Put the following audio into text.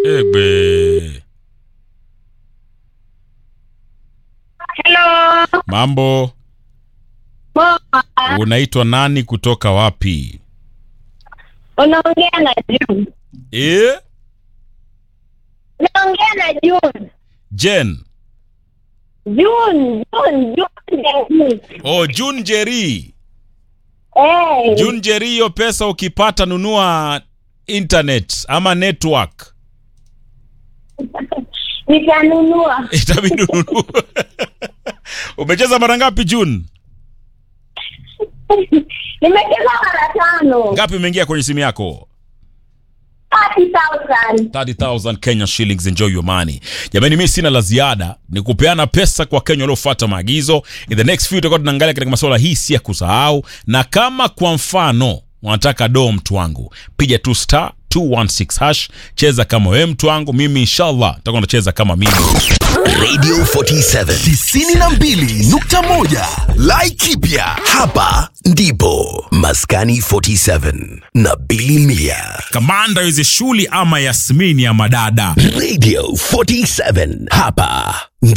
Egbe. Hello. Mambo, Poa. unaitwa nani kutoka wapi? Unaongea na June. Eh? Unaongea na June. Jen. June, June, June. Oh, June Jerry. Eh. June Jerry, hiyo pesa ukipata nunua internet ama network. Nitanunua. Itabidi ununue. Umecheza mara ngapi June? Nimecheza mara tano. Ngapi imeingia kwenye simu yako? 30,000. 30,000 Kenya shillings, enjoy your money. Jamani, mimi sina la ziada, ni kupeana pesa kwa Kenya waliofuata maagizo. In the next few tutakuwa tunaangalia katika masuala hii, si ya kusahau. Na kama kwa mfano wanataka doo, mtu wangu, piga tu star 216 hash, cheza kama wewe mtu wangu, mimi inshallah nitakuwa nacheza kama mimi. Radio 47 92.1 Laikipia hapa ndipo Maskani 47 na Billy Mia Kamanda hizi shuli ama Yasmini ama dada Radio 47 hapa